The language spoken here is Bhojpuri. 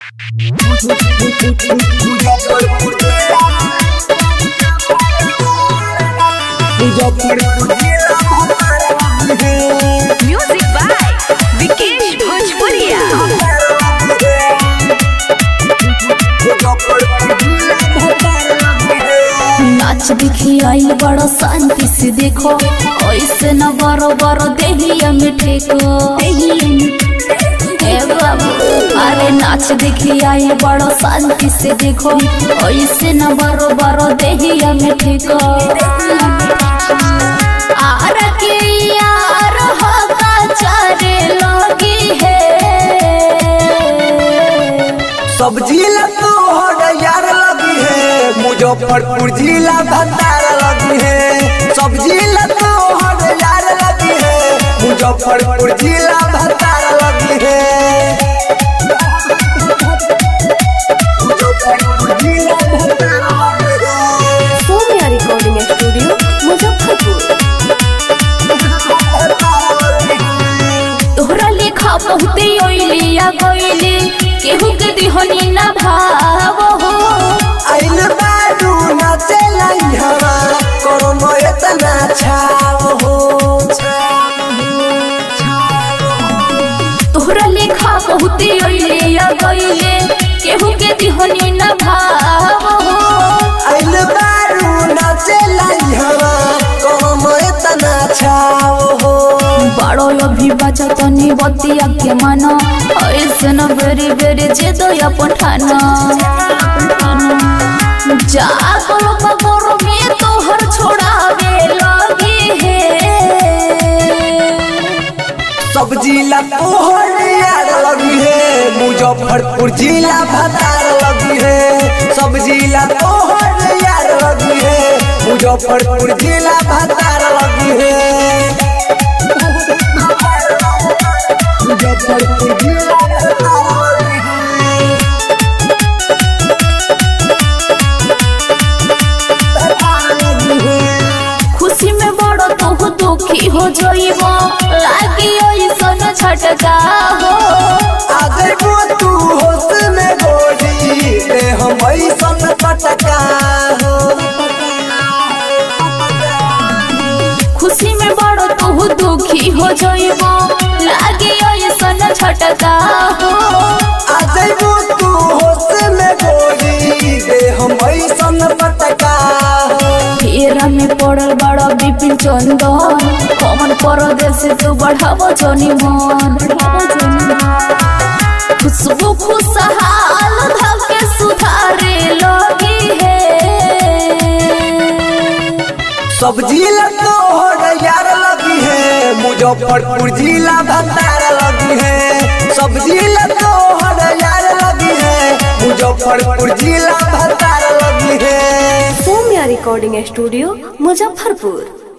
म्यूजिक बाय विकेश भोजपुरिया नाच दिखी आइल बड़ा शांति से देखो ऐसे न बरो बरो देहिया में ठेको ए बाबू अरे नाच दिखी आइल बड़ा शांति से देखो ऐसे न बरो बरो देहिया में ठेको आर के यार होगा चारे लगी है सब जिला तोहर यार लगी है मुजफ्फरपुर जिला भंडार लगी है सब जिला तोहर यार लगी है मुजफ्फरपुर जिला भंडार लगी है मुजफ्फरपुर जिला भंडार लगी है सोनिया रिकॉर्डिंग स्टूडियो मुजफ्फरपुर तोहरा लेखा बहुते ओइलिया गइले केहू के दिहनी ना भाव हो आइल बाडू नाचे लाई हवा करो इतना छाव हो तोहरा लेखा बहुते ओइलिया गइले केहू के दिहनी ना भाव हो आइल बाडू नाचे लाई हवा करो इतना छाव हो बड़ो अभी बचा तनी बतिया के माना ऐसे न बेरी बेरी जे दया पठाना जा करो पगोर में तोहर छोड़ावे लगी है सब जिला तोहर यार लगी है मुजफ्फरपुर जिला भतार लगी है सब जिला तोहर यार लगी है मुजफ्फरपुर जिला भतार लगी है मुजफ्फरपुर जिला भतार लगी है खुशी में बड़ो तू दुखी हो जाइबो लागी ऐसन छटका हो अगर वो तू होश में गोरी ते हम ऐसन पटका हो खुशी में बड़ो तू दुखी हो जाइबो लागी ऐसन छटका हो अगर वो तू होश में गोरी ते हम ऐसन पटका हो फेरा में पड़ल बड़ा विपिन चंदन कमन परदेश तू बढ़ावो जनी मन खुशबू खुशहाल धके सुधारे लगी है सब जिला तोहर यार लगी है मुजफ्फरपुर जिला भंडार लगी है सब जिला तोहर यार लगी है मुजफ्फरपुर जिला भंडार लगी है सोनिया रिकॉर्डिंग स्टूडियो मुजफ्फरपुर